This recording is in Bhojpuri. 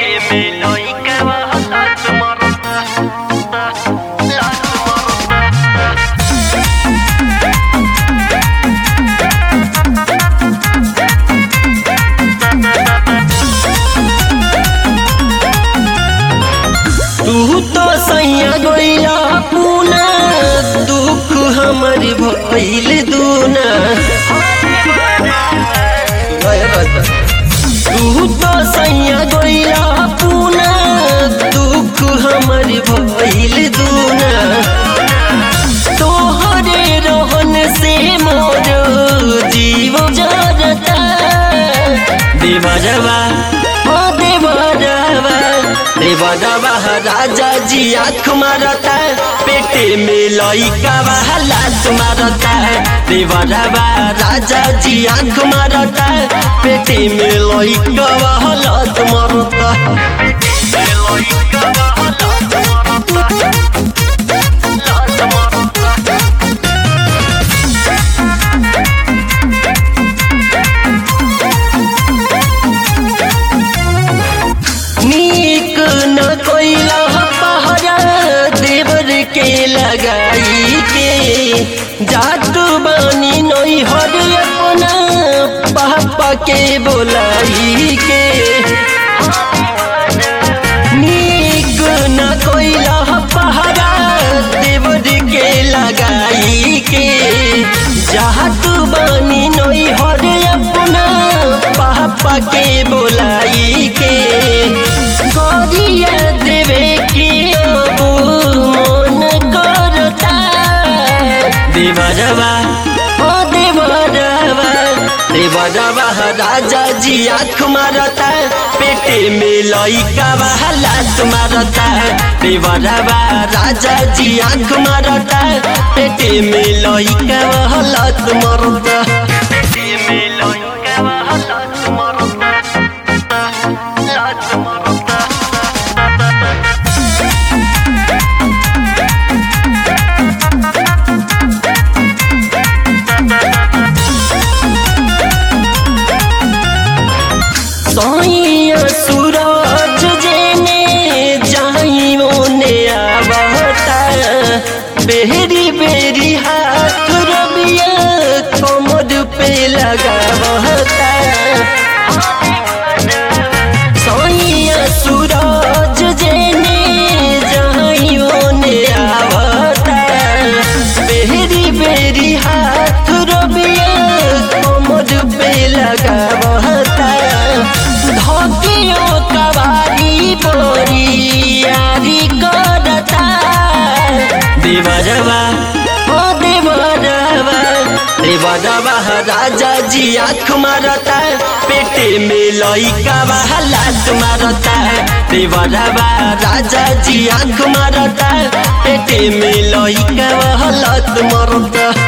में लइका बा लात मारता लात मारता तू तो सैया गइला पूना दुख हमर भइल दूना तू तो सैया गइला पूना दुख हमर भइल दूना तोहरे रहन से मोर जीव जरता देवरवा ओ देवरवा देवरवा राजा जी आँख मारता पेटे में लइका लात मारता देवरवा राजा जी आँख मारता पेटे में लइका लात मारता लइका बा लात मारता लात मारता नीक न कोइला पहरा देवर के लगाई के जादू बानी नई हर अपना पापा के बोलाई के नीक न कोइला पहरा देवर के लगाई के जादू बानी नई हर अपना पापा के बोलाई के गरिया देवे के अब मन करता देवरवा ओ देवरवा देवरवा राजा जी आँख मारता पेटे में लइका लात मारता देवरवा राजा जी आँख मारता पेटे में लइका लात मारता में लइका बा लात मारता लात मारता सैया सूरज जेने जाई मोने आवता बेरी बेरी हाथ रबिया कमर पे लगावता सैया सूरज जेने जाई मोने आवता बेरी बेरी हाथ रबिया कमर पे लगावता धकियो कबारी बोरी यारी करता देवरवा ओ देवरवा देवरवा राजा जी आँख मारता पेटे में लइका लात मारता देवरवा राजा जी आँख मारता पेटे में लइका लात मारता